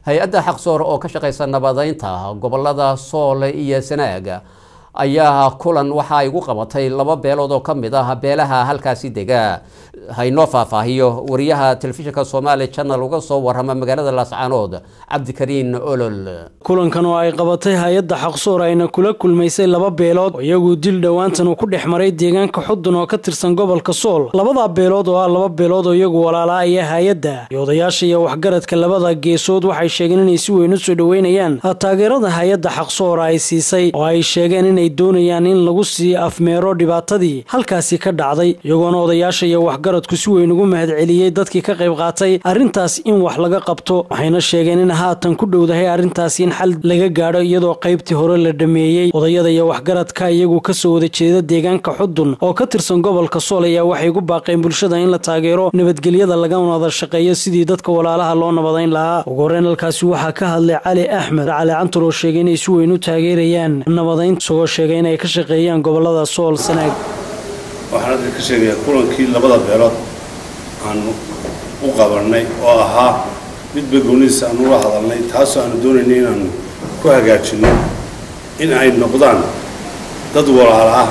hay-adda xaqsoor oo ka shaqeysa nabadeynta gobolada soole iyo sanaaga ayaa kulan waxa ay gu qabatay laba beelood oo ka mid ah beelaha halkaasi dega haynoo faahfaahiyo wariyaha telefishinka somaali channel uga soo warama magaalada laascaanood cabdikariin olol kulankan oo ay qabatay hay-adda xaqsoor ayna kula kulmaysay laba beelood oo iyagu dil dhowaantan uu ku dhex maray deegaanka xudun oo ka tirsan gobolka sool labada beelood oo ah laba beelood oo iyagu walaalaaya hay-adda iyo odayaasha iyo waxgaradka labada geesood waxay sheegeen inay si weyn u soo dhoweynayaan taageerada hay-adda xaqsoor ay siisay oo ay sheegeen inay doonayaan in lagu sii afmeero dhibaatadii halkaasi ka dhacday iyagoona odayaasha iyo waxgaradku si weyn ugu mahadceliyey dadkii ka qayb qaatay arrintaas in wax laga qabto waxayna sheegeen in haatan ku dhowdahay arrintaasi in xal laga gaadho iyadoo qaybtii hore la dhameeyey odayada iyo waxgaradka iyagu kasoo wada jeeda deegaanka xudun oo ka tirsan gobolka sool ayaa waxay gu baaqeen bulshada in la taageero nabadgelyada laga wada shaqeeyo sidii dadka walaalaha loo nabadayn lahaa ugu horeyn halkaasi waxaa ka hadlay cali axmed cali cantur oo sheegay inay si weyn u taageerayaan nabadayn isagoo sheegay inay ka shaqeeyaan gobolada sool sanaag waxaan hadda ka sheegayaa kulankii labada beelood aanu u qabanay oo ahaa midba goonidiisa aanu ula hadalnay taasoo aanu doonaynay inaanu ku hagaajinno in ay noqdaan dad walaala ah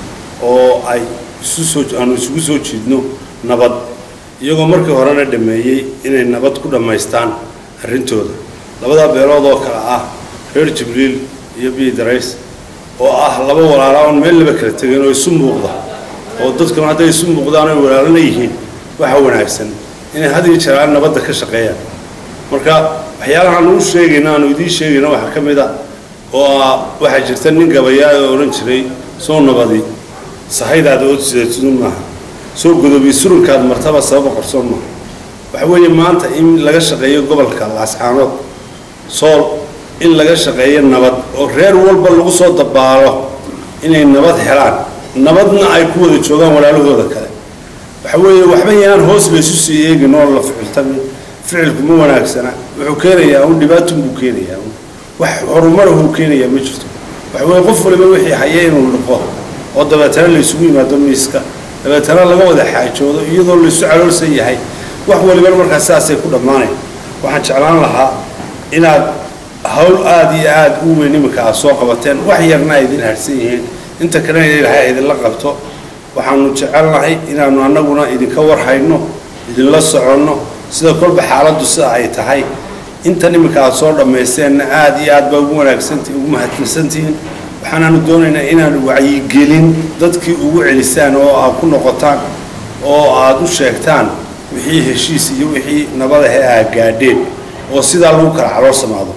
oo ay isu soo aanu isugu soo jiidno nabad iyagoo markii horena dhameeyey inay nabad ku dhammaystaan arrintooda labada beelood oo kale ah reer jibriil iyo biidarays oo ah laba walaala oon meel laba kala tegin oo isu muuqda oo dadkuna hadday isu muuqdaan oy walaalana yihiin waxa wanaagsan inay had iyo jeeraan nabadda ka shaqeeyaan marka waxyaalaha aanu u sheegayna aanu idiin sheegayna waxaa ka mid a oo ah waxaa jirta nin gabayaa oo odhan jiray soo nabadi sahaydaada ood sideetidun maaha soo godobiy surunkaad martaba sababa qarsoon maaha waxa weeye maanta in laga shaqeeyo gobolka laascaanood sool in laga shaqeeyo nabad oo reer walba lagu soo dabaalo inay nabad helaan nabadna ay ku wada joogaan walaalahooda kale waxa weeye waxba yaan hoos laysu sii eegin oo la ficiltami ficilku ma wanaagsana wuxuu keenayaa un dhibaatun buu keenayaa wax horumarahuu keenayaa ma jirto waxa weeye qof waliba wixii haya inuu liqo oo dabeetana laysugu yimaado miiska dabeetana laga wada xaajoodo iyadoo laysu caloolsan yahay wax walibana markaas sidaasay ku dhammaanayn waxaan jeclaan lahaa inaad hawl aada iyo aada u weyn iminka aad soo qabateen wax yarna ay idin harsan yihiin inta kalena ilaahay idinla qabto waxaanu jecelnahay inaanu annaguna idinka warhayno idinla soconno sida kolba xaaladdu sida ay tahay intan iminka aad soo dhammaysteenna aada iyo aad baa ugu wanaagsantihi ugu mahadsantihiin waxaanaanu doonaynaa inaanu wacyigelin dadkii ugu celisaan oo aad ku noqotaan oo aad u sheegtaan wixii heshiis iyo wixii nabadahe aad gaadheen oo sidaa lagu kala caloo samaado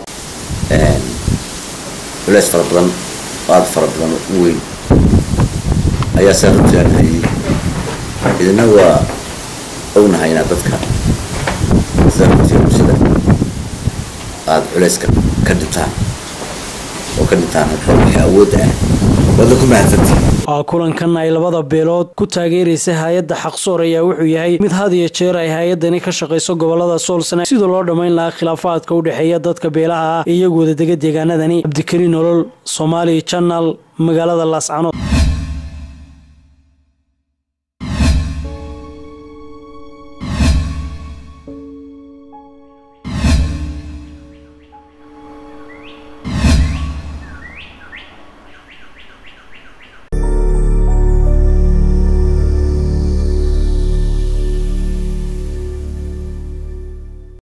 culeys fara badan oo aada fara badan u weyn ayaa saa runtii aan hayay idina waa ognahay inaad dadka sida runtii bulshada aada culeyska ka dhintaan oo ka dhintaan wixii awoodda ah waadna ku mahadsantihi kulankan ay labada beelood ku taageeraysa hay-adda xaqsoor ayaa wuxuu yahay mid had iyo jeer ay hay-addani ka shaqayso gobolada soolsana sidoo loo dhammayn lahaa khilaafaadka u dhexeeya dadka beelaha ah ee iyagu wadadega deegaanadani cabdikariin nolol somaali janal magaalada laascanood